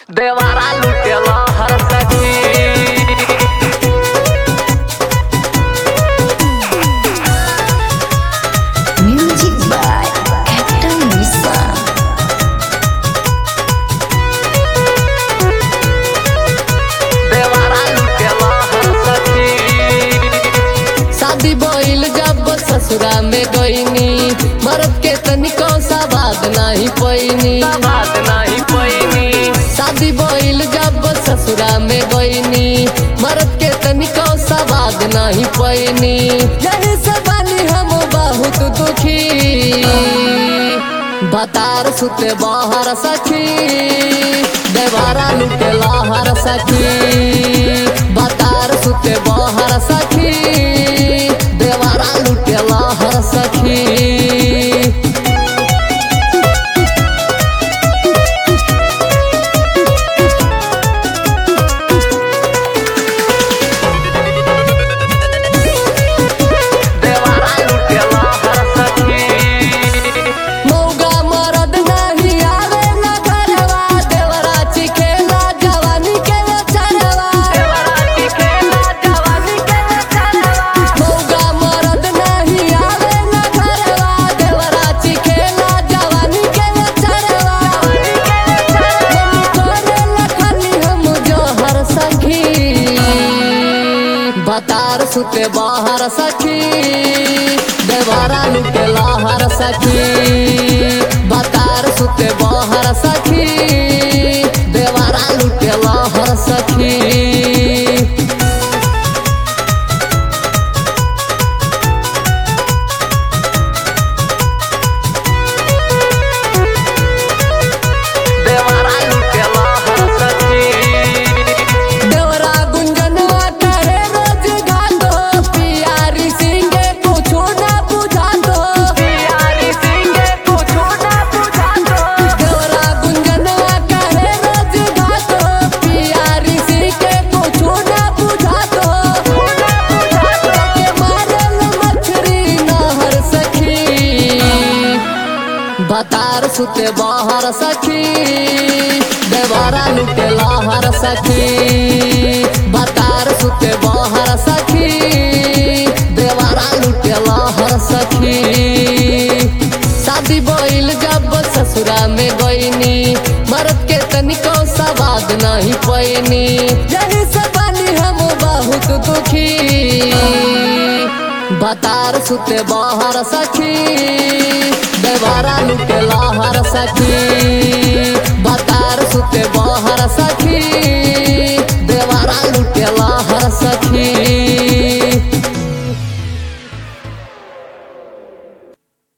देवारा लुटेला हर सखी Music by Captain Lisa. देवारा लुटेला हर सखी शादी भइल जब ससुरा में गईनी मरद के तनिको सा बात नहीं पैनी बात नहीं पैनी शादी भइल जब ससुरा में गईनी मरद के तनिको सा बात नहीं पैनी यही से बानी हम बहुत दुखी बतार सुते बाहर सखी देवारा लुटे लाहर सखी बतार सुते बाहर सखी देवारा लुटे लाहर सखी देवारा लुटेला हर सखी मौगा मरद नहीं आवे न घरवा देवरा चिखेला जवानी के चरवा देवारा चिखेला जवानी के चरवा मौगा मरद नहीं आवे न घरवा देवरा चिखेला जवानी के चरवा मम्मी करे लखनी हम जोहर सखी बतार सुते बाहर सखी देवारा लुटे लाहर सखी बतार सुते बाहर सखी देवारा लुटे लाहर सखी देवारा लुटेला हर सखी देवरा गुंजनवा करे रोज गातो पियारी सिंगे कुछो ना बुझातो प्यारी सिंगे कुछो ना बुझातो देवरा गुंजनवा करे रोज गातो पियारी सिंगे कुछो ना बुझातो के मारल मछरी नहर सखी बतार सुते बाहर सखी देवारा लुटे लाहर सखी बतार सुते बाहर सखी देवारा लुटे लाहर सखी शादी भइल जब ससुरा में गईनी मरद के तनिको सवाद नहीं पैनी यही से बानी हम बहुत दुखी बतार सुते बाहर सखी देवारा लुटे लाहर सखी बतार सुते बाहर